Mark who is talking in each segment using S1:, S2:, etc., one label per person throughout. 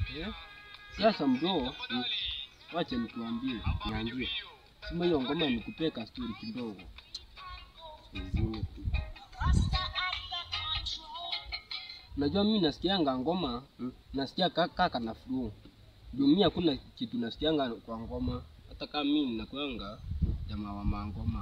S1: Eh? Sasa mdo, wacha nikuambie,
S2: Niambie.
S1: sima hiyo ngoma nikupee ka story kidogo.
S2: Nizime tu.
S1: Unajua mimi nasikianga ngoma,
S2: Mm.
S1: nasikia ka- kaka na flow. Ndio mimi hakuna kitu nasikianga kwa ngoma, hata kama mimi nakuanga jamaa wa mangoma.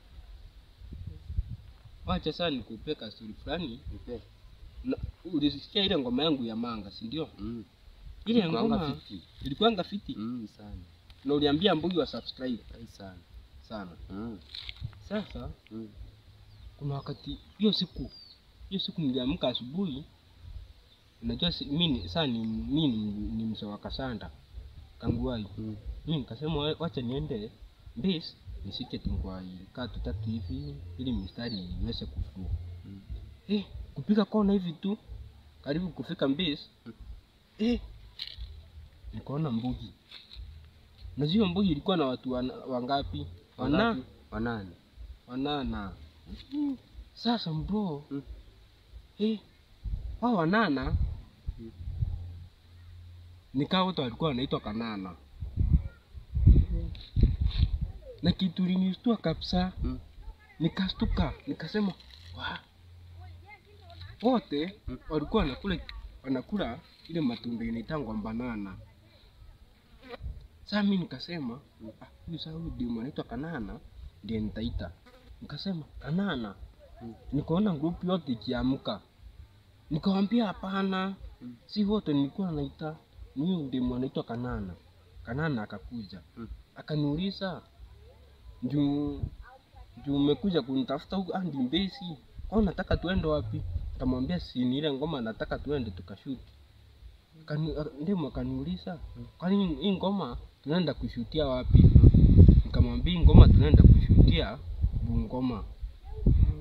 S1: Wacha sasa nikupee ka story fulani.
S2: Nipe.
S1: Na- Ulisikia ile ngoma yangu ya manga, si ndio?
S2: Mm.
S1: Ile
S2: Ilikuwanga
S1: ngoma
S2: fiti.
S1: ilikuwanga fiti
S2: Mm, sana.
S1: na uliambia Mbugi wa subscribe
S2: Ai sana.
S1: sana.
S2: Mm.
S1: Sasa
S2: Mm.
S1: kuna wakati hiyo siku hiyo siku niliamka asubuhi, unajua si, mimi saa ni mimi ni, ni mzee wa Kasanda Kanguai.
S2: Mm.
S1: Mimi nikasema wa- wacha niende base nisike tungwai kaa tutatu hivi ili mistari iweze kufua.
S2: Mm.
S1: Eh, kupiga kona hivi tu karibu kufika base eh, nikaona mbugi. Unajua hiyo mbugi ilikuwa na watu wana, wangapi? Wana
S2: Wangapi? Wanane.
S1: wanana. Sasa mbro
S2: Mm.
S1: eh, hao wanana
S2: Mm.
S1: nikaa wote walikuwa wanaitwa Kanana na kitu linistua kabisa
S2: Mm.
S1: nikastuka nikasema wa wote
S2: Mm.
S1: walikuwa wanakula wanakula ile matunda inaitangwa banana. Sasa mimi nikasema ah, huyu sasa huyu demu anaitwa Kanana ndiye nitaita. Nikasema Kanana.
S2: Mm.
S1: Nikaona group yote ikiamka. Nikamwambia hapana,
S2: Mm.
S1: si wote nilikuwa naita ni huyu demu anaitwa Kanana. Kanana akakuja
S2: Mm.
S1: akaniuliza juu juu umekuja kunitafuta huku andi mbesi kwa nataka tuende wapi kamwambia si ni ile ngoma nataka tuende tukashuti Kani- a- ndimo akaniuliza kwani hii ngoma tunaenda kushutia wapi nikamwambia hii ngoma tunaenda kushutia bungoma